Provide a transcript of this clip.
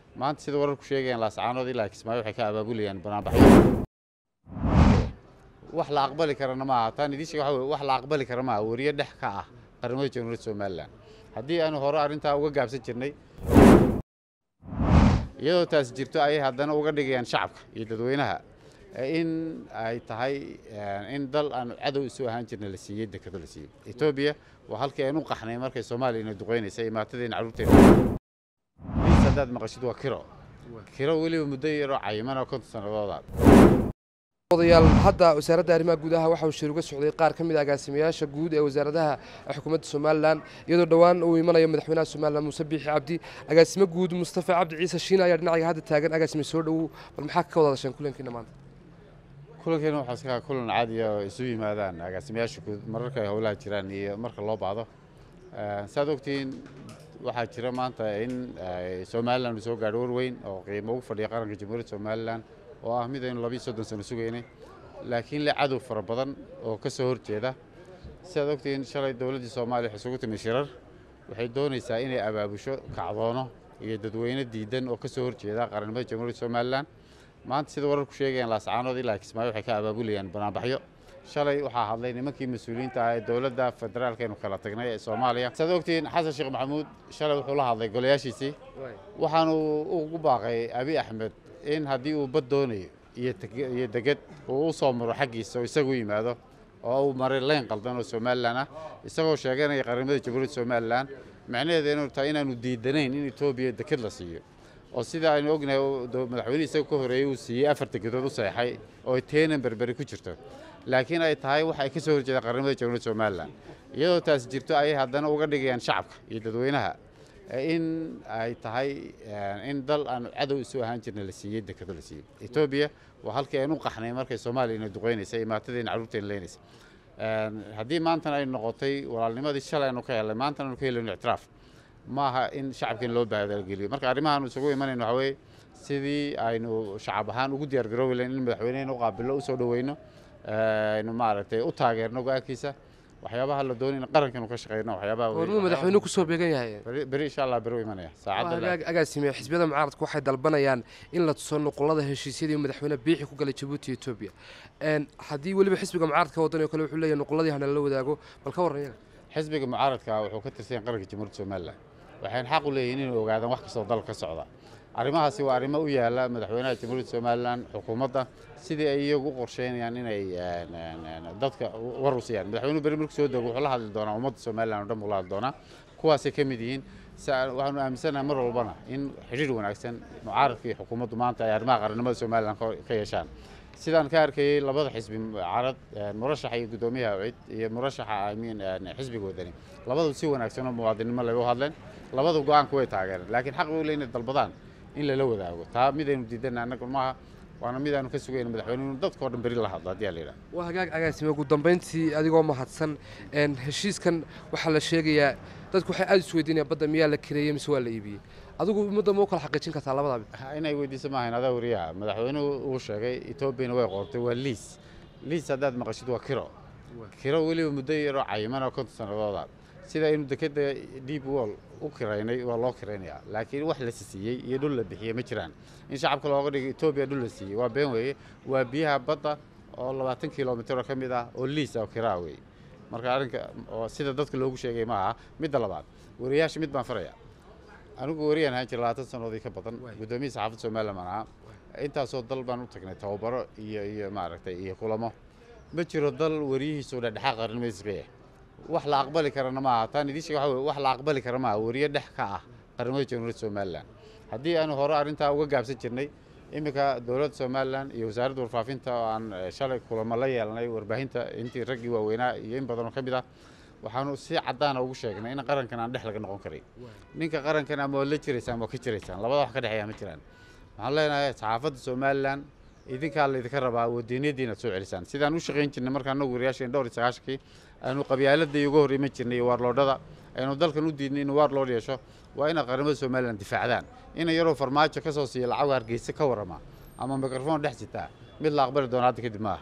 maanta sida wararku sheegayaan laascaanood ilaa kismaayo waxay ka abaabulayaan banaanbaxyo wax la aqbali karana maaha taan idiin sheega waxa weye wax la aqbali kara maaha weriye dhex ka ah qaramada jamhuuriyadda somalilan haddii aanu hore arrintaa uga gaabsan jirnay iyadoo taas jirto ayay haddana uga dhigayaan shacabka iyo dadweynaha in ay tahay in dal aanu cadow isu ahaan jirna la siiyey dekado la siiyey etoobiya waa halkii aynu qaxnay markay soomaaliya ina duqeynaysay imaatadeen carruurteena liis haddaad maqashid waa kiro kiro weliba muddo yaroo cayiman oo konton sannadooda odayaal hadda wasaaradda arrimaha gudaha waxa uu shir uga socday qaar ka mid a agaasimayaasha guud ee wasaaradaha xukuumadda somalilan iyadoo dhowaan uu imanayo madaxweynaha somalilan muuse biixi cabdi agaasimo guud mustafa cabdi ciise shiina ayaa dhinaciga hadda taagan agaasime soo dhowow bal maxaa ka wada hadasheen kulankiina maanta kulankeena waxaa iska kulan caadiya oo isu yimaadaan agaasimayaasha guud mararka ay howlaha jiraan iyo marka loo baahdo saad ogtihiin waxaa jira maanta in somalilan uu soo gaadho war weyn oo qiimo ugu fadhiya qaranka jamhuuriyadda somalilan oo ah mid aynu labiiyo soddon sano sugaynay laakiin le cadow fara badan oo ka soo horjeeda sidaad ogtihiin shalay dowladdii soomaaliya waxay isugu timi shirar waxay doonaysaa inay abaabusho kacdoono iyo dadweyne diidan oo ka soo horjeeda qarannimada jamhuuriyadda somalilan maanta sida wararku sheegayaan laascaanood ilaa kismaayo waxay ka abaabulayaan banaanbaxyo shalay waxaa hadlay nimankii mas-uuliyiinta ah ee dowladda federaalka aynu kala tagnay ee soomaaliya sidaad ogtihiin xasan sheekh maxamuud shalay wuxuu la hadlay golayaashiisii waxaanu ugu baaqay abi axmed in haddii uu bad doonayo iyo deged uu u soo maro xaggiisa oo isagu yimaado oo uu maray leyn qaldan oo somalilan ah isagoo sheeganaya qaramada jamhuuriyadda somalilan macnaheedu inuu tahay inaanu diidanayn in etoobiya deked la siiyo oo sida aynu ognahay madaxweyne isaga ka horeeyey uu siiyey afar degedood u saxeixay oo teenan berberi ku jirto laakiin ay tahay wax ay ka soo horjeedaan qaramada jamhuuriyadda somalilan iyadoo taas jirto ayay haddana uga dhigayaan shacabka iyo dadweynaha in ay tahay in dal aanu cadow isu ahaan jirna la siiyey dekado la siiyey etoobiya waa halkii aynu qaxnay markay soomaaliya ina duqeynaysay imaatadeen carruurteena leynaysay haddii maantana ay noqotay walaalnimadii shalay aynu ka helnay maantana aynu ka helayno ictiraaf maaha in shacabkeen loo baadalgeliyo marka arrimahaanu isugu imanayno waxaa weeye sidii aynu shacab ahaan ugu diyaar garoobi lahayn in madaxweynehena u qaabillo u soo dhoweyno aynu maaragtay u taageerno go-aankiisa waxyaabaha la doonay in qarankan ka shaqeyno waxyaabaha hormuu madaxweynuhu kusoo beegan yahay beri insha allah beri u imanaya saacadda agaasime xisbiyada mucaaradku waxay dalbanayaan in la tuso nuqulada heshiisyadii madaxweyne biixi ku galay jabuuti iyo etoobiya haddii weliba xisbiga mucaaradka wadan oo kale wuxuu leeyahay nuquladii hana la wadaago bal ka warran yaga xisbiga mucaaradka wuxuu ka tirsan yahay qaranka jamhuuriyadda somalilan waxayna xaq u leeyihin inay ogaadaan wax kastoo dalka ka socda arrimahaasi waa arrimo u yaala madaxweynaha jamhuuriyadda somalilan xukuumadda sidii ay iyagu u qorsheynayaan inay dadka war u siiyaan madaxweynuhu beri markuu soo dego wuxuu la hadli doonaa ummadda somalilan oo dhan buu la hadli doonaa kuwaasay ka mid yihiin waxaanu aaminsanahay mar walbana in xidhiir wanaagsan mucaaradka iyo xukuumaddu maanta ay arrimaha qarannimada somalilan ka yeeshaan sidaan ka arkayey labada xisbi mucaarad murashaxa iyo guddoomiyaha cid iyo murashaxa amiin xisbiga wadani labadu si wanaagsan oo muwaadinimo leh u hadleen labadu go-aanku way taageereen laakiin xaq bay u leeyihin dalbadaan in lala wadaago taa midaynu diidana annagu maaha waana midaanu ka sugayna madaxweynuhu dadkao dhan beri la hadlo haddii aa la yidhaha waa hagaag agaasime ugu dambayntii adigoo mahadsan heshiiskan waxaa la sheegayaa dadku waxay aada isweydiinayaan badda miyaa la kireeyey mise waa la iibiyey adigu ummadda ma u kala xaqiijin kartaa labadaaba inay weydiiso maahayn adaa wariyaha madaxweynuhu uu sheegay etoobiyana way qortay waa liis liis haddaad maqashid waa kiro kiro weliba muddo yaroo cayiman oo konton sannadooda sida aynu dekeda deep wall u kiraynay waa loo kiraynayaa laakiin wax la siiyey iyo dhul la bixiyey ma jiraan in shacabka looga dhigo etoobiya dhul la siiyey waa been weeye waa biyaha badda oo labaatan kilomitr ka mid ah oo liis oo kiraa weeye marka arrinka oo sida dadka loogu sheegay ma aha midda labaad wariyaasha mid baan faraya anigu wariyaan ahaan jira labaatan sannadoodii ka badan guddoomiya saxaafadda somalilan baan ahaa intaasoo dal baan u tagnay tababaro iyo iyo maaragtay iyo kulamo ma jiro dal wariyihiisu dhexdhexaaq qarnimadiisa ka yahay wax la aqbali karana maaha taan idiin sheega waxa weye wax la aqbali kara maaha weriye dhex ka ah qaramada jamhuuriyadda somalilan haddii aanu hore arrintaa uga gaabsan jirnay iminka dowladda somalilan iyo wasaaradda warfaafinta oo aan shalay kulamo la yeelanay warbaahinta intii raggii waaweynaa iyo in badan oo ka mid ah waxaanu si caddaana ugu sheegnay in qarankan aan dhex laga noqon karay ninka qarankan ama waad la jiraysaan waa ka jiraysaan labada wax ka dhexeeya ma jiraan waxaan leenahay saxaafadda somalilan idinkaa laydinka rabaa wadiiniyadii inaad soo celisaan sidaan u shaqayn jirnay markaan nagu wariyaasheen dhowr iyo sagaashankii aynu qabyaaladii uga hor iman jirnay iyo waarloodhada aynu dalkan u diidnay inuu waar loodh yeesho waa inaad qaramada somalilan difaacdaan ina yaroo farmaajo ka soo siiya lacag hargeysa ka warrama ama mikrofon dhex sitaa mid la aqbali doona hadda kadib maaha